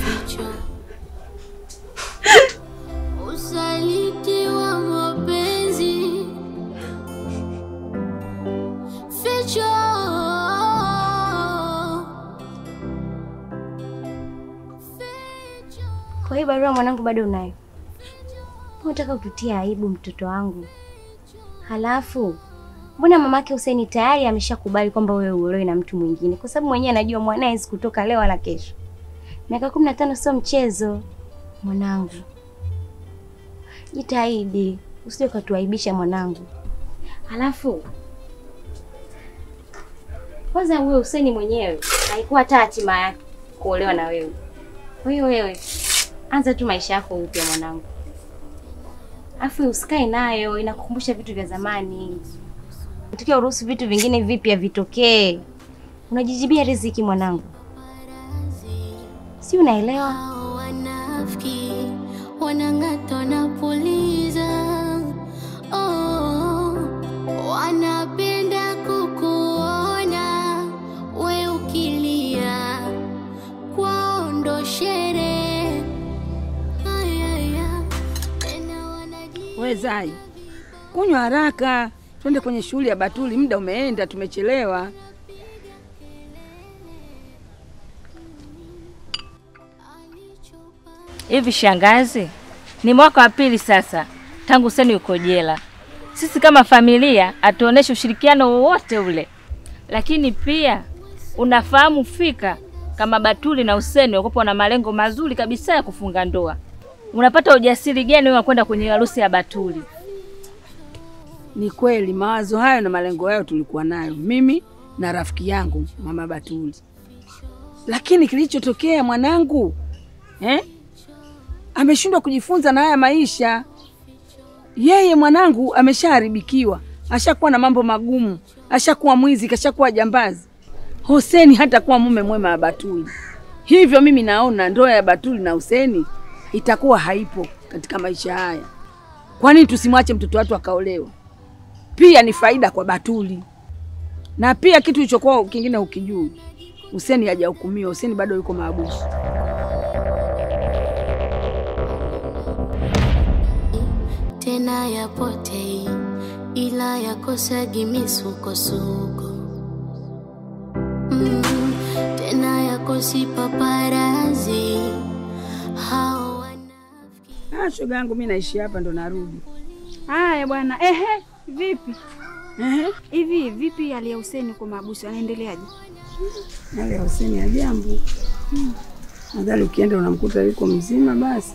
Usaliti wa mapenzi ficho Kwa hiyo barua mwanangu bado unayo? Unataka ututie aibu mtoto wangu. Halafu mbona mamake Huseni tayari ameshakubali kwamba wewe uolewe na mtu mwingine, kwa sababu mwenyewe anajua mwanae hawezi kutoka leo wala kesho. Miaka kumi na tano sio mchezo mwanangu, jitahidi usije ukatuaibisha mwanangu. Halafu kwanza, huyo Huseni mwenyewe haikuwa hata hatima yake kuolewa na wewe. Kwa hiyo wewe anza tu maisha yako upya mwanangu, afu usikae nayo, inakukumbusha vitu vya zamani. Tukiwa uruhusu vitu vingine vipya vitokee, unajijibia riziki mwanangu, si unaelewa? hao wanafiki wanang'ata wanapuliza oh, wanapenda kukuona we ukilia kwao ndo sherehe Ayaya, tena wanaji We Zai, kunywa haraka, twende kwenye shughuli ya Batuli. Muda umeenda, tumechelewa. Hivi shangazi, ni mwaka wa pili sasa tangu Huseni yuko jela. Sisi kama familia hatuoneshe ushirikiano wowote ule, lakini pia unafahamu fika kama Batuli na Huseni wakopo na malengo mazuri kabisa ya kufunga ndoa. Unapata ujasiri gani wewe wa kwenda kwenye harusi ya Batuli? Ni kweli mawazo hayo na malengo hayo tulikuwa nayo, mimi na rafiki yangu mama Batuli, lakini kilichotokea mwanangu eh? ameshindwa kujifunza na haya maisha. Yeye mwanangu ameshaharibikiwa, ashakuwa na mambo magumu, ashakuwa mwizi, kashakuwa jambazi. Huseni hata kuwa mume mwema wa Batuli. Hivyo mimi naona ndoa ya Batuli na Huseni itakuwa haipo katika maisha haya. Kwa nini tusimwache mtoto watu akaolewa? Pia ni faida kwa Batuli, na pia kitu ilichokuwa kingine ukijui, Huseni hajahukumiwa. Huseni bado yuko maabusu. tena yapotei ila yakosagi misukosuko mm, tena yakosi paparazi hao wanafiki Ah, shoga yangu mi naishi hapa ndo narudi. Haya bwana. Ehe, vipi Ehe, hivi? Vipi hali ya Huseni kwa mahabusu, anaendeleaje? hali ya Huseni ya jambo nadhani ukienda unamkuta yuko mzima basi.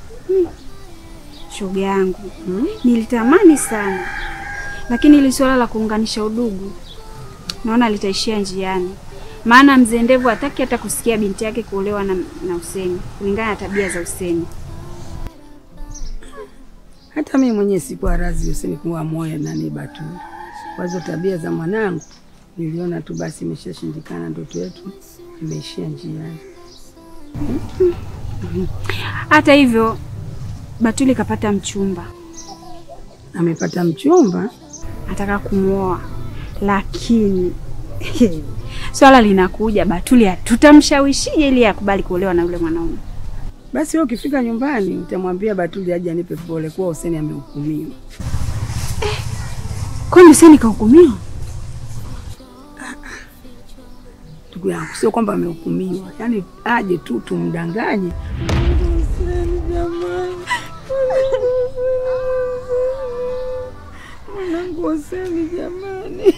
Shoga yangu nilitamani sana, lakini ili swala la kuunganisha udugu naona litaishia njiani, maana mzee Ndevu hataki hata kusikia binti yake kuolewa na, na Huseni kulingana na tabia za Huseni. Hata mimi mwenyewe sikuwa razi Huseni kuwa moyo nani Batuli. Kwa hizo tabia za mwanangu niliona tu basi imeshashindikana, ndoto yetu imeishia njiani. Hata hivyo Batuli kapata mchumba, Amepata mchumba anataka kumwoa, lakini swala linakuja, Batuli tutamshawishije ili akubali kuolewa na yule mwanaume? Basi wewe ukifika nyumbani utamwambia Batuli aje anipe pole kuwa Huseni amehukumiwa. Kwani Huseni kahukumiwa? Ndugu yangu, sio kwamba amehukumiwa, yaani aje tu tumdanganye. Mwanangu Huseni jamani.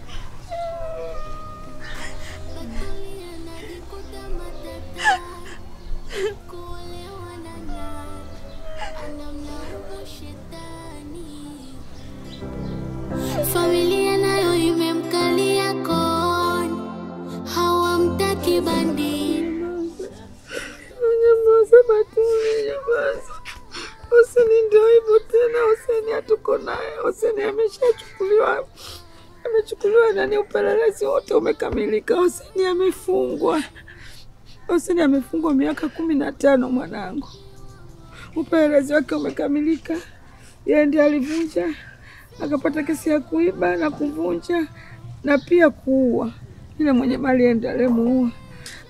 Familia nayo imemkalia koni, hawamtaki bandini. Nyamaza Batuli, nyamaza. Huseni ndio hivyo tena, Huseni hatuko naye. Huseni ameshachukuliwa, amechukuliwa nani, upelelezi wote umekamilika. Huseni amefungwa, Huseni amefungwa miaka kumi na tano mwanangu, upelelezi wake umekamilika. Yeye ndiye alivunja, akapata kesi ya kuiba na kuvunja na pia kuua. Yule mwenye mali ndiye aliyemuua.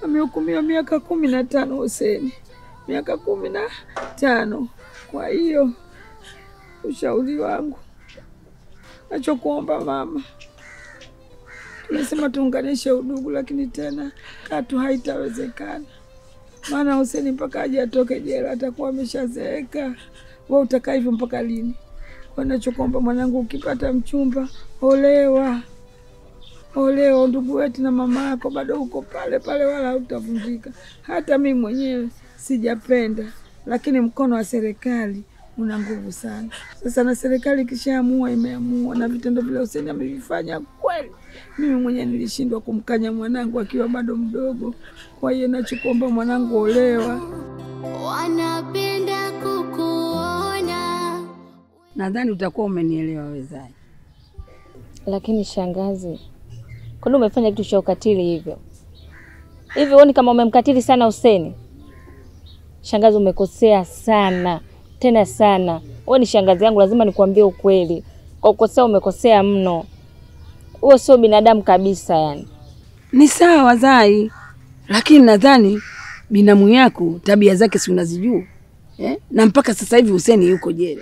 amehukumiwa miaka kumi na tano Huseni, miaka kumi na tano. Kwa hiyo ushauri wangu, nachokuomba mama, tumesema tuunganishe udugu, lakini tena katu haitawezekana, maana Huseni mpaka aje atoke jela atakuwa ameshazeeka. Wewe utakaa hivyo mpaka lini? Kwa nachokuomba mwanangu, ukipata mchumba olewa olewa. Ndugu wetu na mama yako bado uko pale pale, wala hautavunjika. Hata mimi mwenyewe sijapenda, lakini mkono wa serikali una nguvu sana. Sasa na serikali ikishaamua imeamua, na vitendo vile Huseni amevifanya kweli, mimi mwenyewe nilishindwa kumkanya mwanangu akiwa bado mdogo. Kwa hiyo nachokuomba mwanangu, olewa. wanapenda kukuona Nadhani utakuwa umenielewa wezai. Lakini shangazi, kwani umefanya kitu cha ukatili hivyo hivi? Huoni kama umemkatili sana Huseni? Shangazi, umekosea sana tena sana. Wewe ni shangazi yangu, lazima nikuambie ukweli. Kwa kukosea, umekosea mno. Huo sio binadamu kabisa, yani. Ni sawa Zai, lakini nadhani binamu yako tabia zake si unazijua eh? Na mpaka sasa hivi Huseni yuko jela.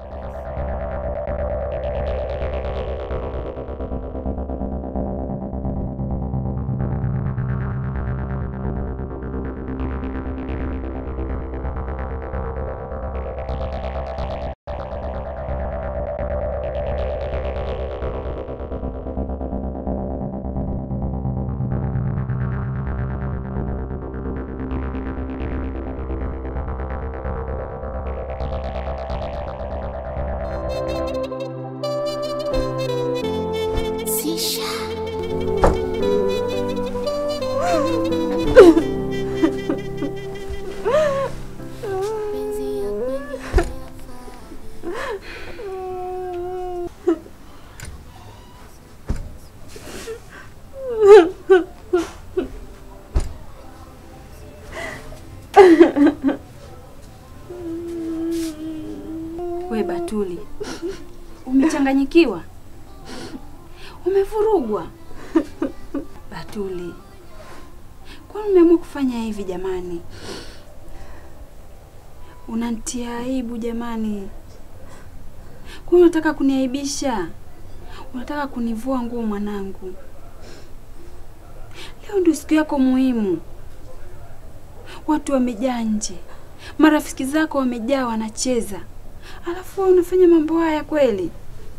Sisha Penzi ya kweli We Batuli, umechanganyikiwa, umevurugwa. Batuli, kwani umeamua kufanya hivi jamani? Unanitia aibu jamani. Kwani unataka kuniaibisha? Unataka kunivua nguo mwanangu? Leo ndio siku yako muhimu, watu wamejaa nje, marafiki zako wamejaa wanacheza, alafu wewe unafanya mambo haya kweli?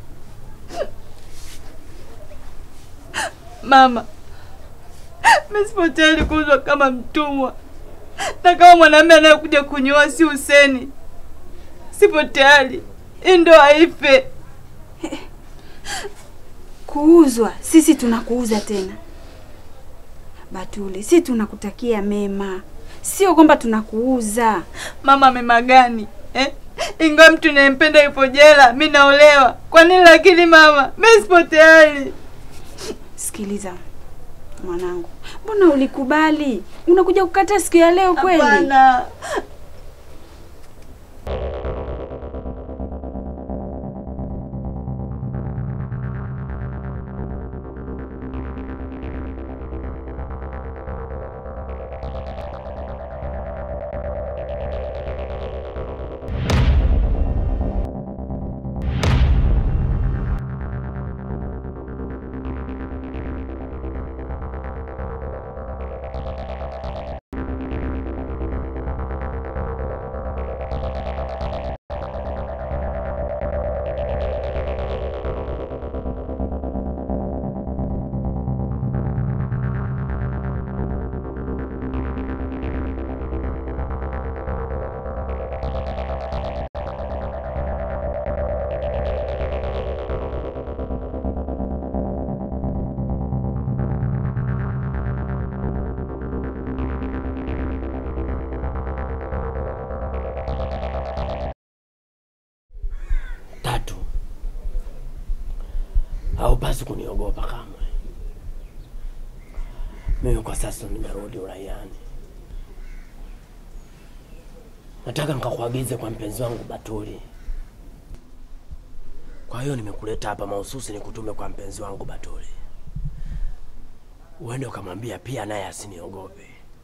Mama, mimi sipo tayari kuuzwa kama mtumwa, na kama mwanamume anayekuja kunioa si Huseni, sipo tayari. Hii ndoa ife. Kuuzwa? Sisi tunakuuza tena? Batuli, si tunakutakia mema, sio kwamba tunakuuza. Mama, mema gani eh? Ingawa mtu ninayempenda yupo jela, mi naolewa. Kwa nini lakini mama, mimi sipo tayari. Sikiliza mwanangu, mbona ulikubali? Unakuja kukataa siku ya leo kweli? Hapana. Tatu, haupasi kuniogopa kamwe. Mimi kwa sasa nimerudi uraiani. Nataka nikakuagize kwa mpenzi wangu Batuli. Kwa hiyo nimekuleta hapa mahususi nikutume kwa mpenzi wangu Batuli, uende ukamwambia pia naye asiniogope,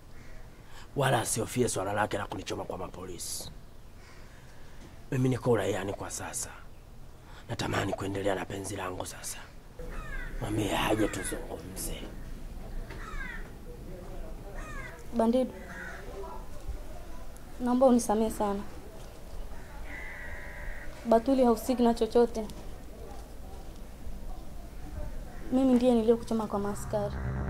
wala asiofie swala lake la kunichoma kwa mapolisi. Mimi niko uraiani kwa sasa, natamani kuendelea na penzi langu sasa. Mwambie haje tuzungumze. Bandidu, naomba unisamehe sana. Batuli hahusiki na chochote. Mimi ndiye niliyokuchoma kwa maaskari.